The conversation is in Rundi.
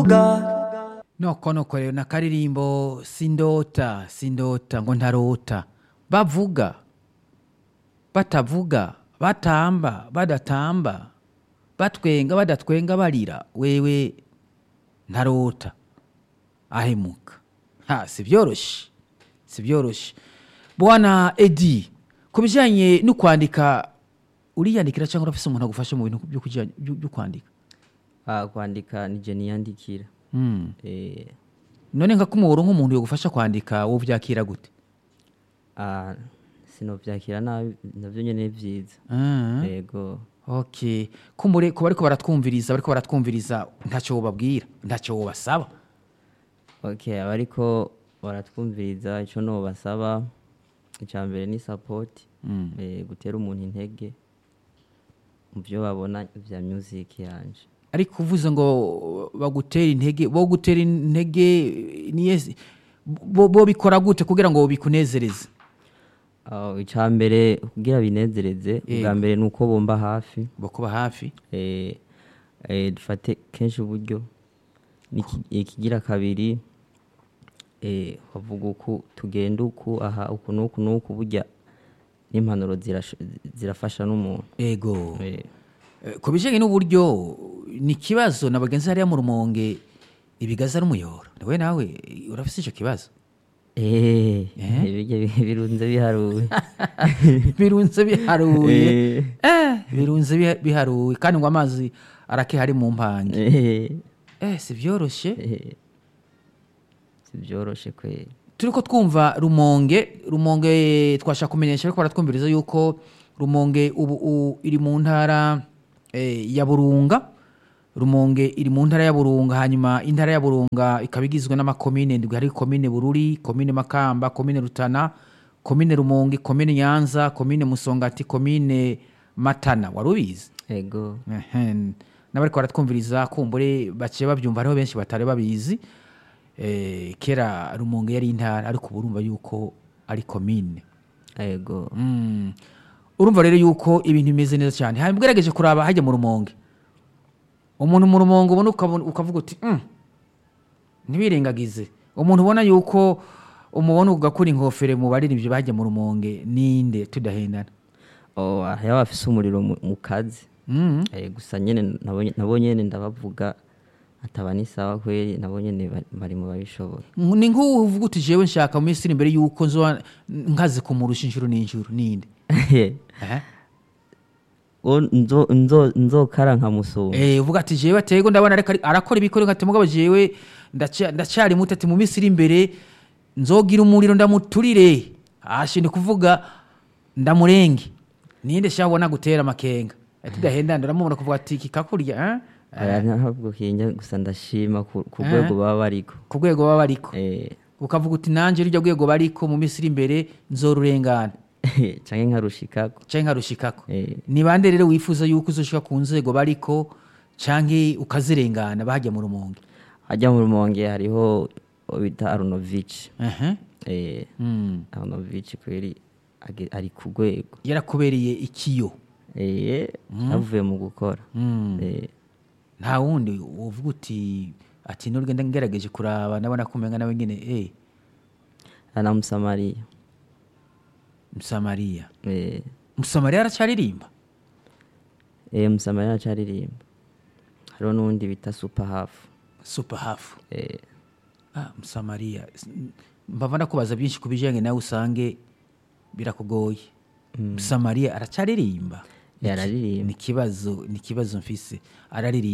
bavuga noko noko rero nakaririmbo sindota sindota ngo ntarota bavuga batavuga batamba badatamba batwenga badatwenga barira wewe ntarota ahemuka ha si byoroshye si byoroshye bwana edi ku bijyanye no kwandika uriyandikira cyangwa urafise umuntu agufasha mu bintu byo kujya- byo byo kwandika Ah, kwandika nije niyandikira Mm. Eh, none nka kumubura nk'umuntu yagufasha kwandika wowe byakira gute ah, sinovyakira nabi navyo nyene ni vyiza Ah. yego okay kumbure kuba ariko baratwumviriza bariko baratwumviriza ntacyo wobabwira ntacyo wobasaba okay abariko baratwumviriza ico nobasaba ica mbere ni support eh, gutera umuntu intege mu vyo babona vya music yanje ariko uvuze ngo bagutera intege bo gutera intege niye bo, bo bikora gute kugira ngo bikunezereze Ah, ica mbere kugira binezereze Yego. ubwa mbere ni uko bomba hafi bakuba hafi eh, eh, dufate kenshi uburyo Niki- ikigira kabiri eh, bavuga uku tugenda uku aha uku n'uku n'uku burya n'impanuro zirash- zirafasha n'umuntu ego Eh, Eh, ku bijyanye n'uburyo ni ikibazo na bagenzi hariya mu rumonge ibigaza n'umuyoboro nawe nawe urafite icyo kibazo eh, Eh? birya bi- birunze biharuwe birunze biharuye Eh, eh birunze biha- biharuye kandi ngo amazi arake hari mu mpange eh, eh si byoroshye eh. si byoroshe kweli turi ko twumva rumonge rumonge twashaka kumenyesha ariko baratwumviriza yuko rumonge ubu u- iri mu ntara eh, ya burunga rumonge iri mu ntara ya burunga hanyuma intara ya burunga ikaba igizwe n'amakomine ndwi hari komine bururi komine makamba komine rutana komine rumonge komine nyanza komine musongati komine matana wari ubizi ego Ehen. n'abariko baratwumviriza kumbure baciye babyumva hariho benshi batari babizi Eh, kera rumonge yari intara ariko ubu urumva yuko ari komine ego Mm. urumva rero yuko ibintu bimeze neza cyane hanyuma ugerageje kuraba hajya mu rumonge umuntu mu rumonge ubona ukabona- ukavuga uti "Mm, ntibirengagize umuntu ubona yuko umubona ugakura inkofero mu baririmbyi bajya mu rumonge ninde tudahendana Oh, hariho abafise umuriro mu mu kazi Mm. Eh, gusa nyene nabo nabo nyene ndabavuga ataba ni sawa kweli nabo nyene bari- bari mu babishoboye ni nk'uvuga uti jewe nshaka mu minsi iri imbere yuko nzoba nkaze kumurusha inshuro n'inshuro ninde Ehe. O, nzo- nzo- nzokara nkamusumba Eh, uvuga ati jewe atego ndabona ariko ari- arakora ibikore nkati mugabo jewe ndaca- ndacyari muto ati mu minsi iri imbere nzogira umuriro ndamuturire ashi ni kuvuga ndamurenge ninde shabona gutera amakenga ati dahendana uramubona kuvuga ati kikakurya eh? aya ntabwo kinya gusa ndashima ku ku Eh. rwego baba bariko ku rwego baba bariko Eh, ukavuga uti nanje rujya rwego bariko mu minsi iri imbere nzorurengana canke nkarushikako canke nkarushikako Eh. ni bande rero wifuza yuko uzoshika ku nzego bariko canke ukazirengana bahajya mu rumonge hajya mu rumonge hariho uwo bita arunovici Ehe. Eh, Mm. arunovici kweli age- ari ku rwego yarakubereye ikiyo Eh, yavuye mu gukora Mm. Eh, nta wundi uvuga uti ati nurugenda ngerageje kuraba ndabona kumenga nawe nyine eh ana musamariya musamariya Eh, musamariya aracyaririmba eh, musamariya acaririmba hariho n'uwundi bita super hafu super hafu Eh, ah, musamariya S- mbava ndakubaza byinshi ku bijyanye nawe usange birakugoye musamariya aracyaririmba yararirimba ni ikibazo ni ikibazo mfise araririmba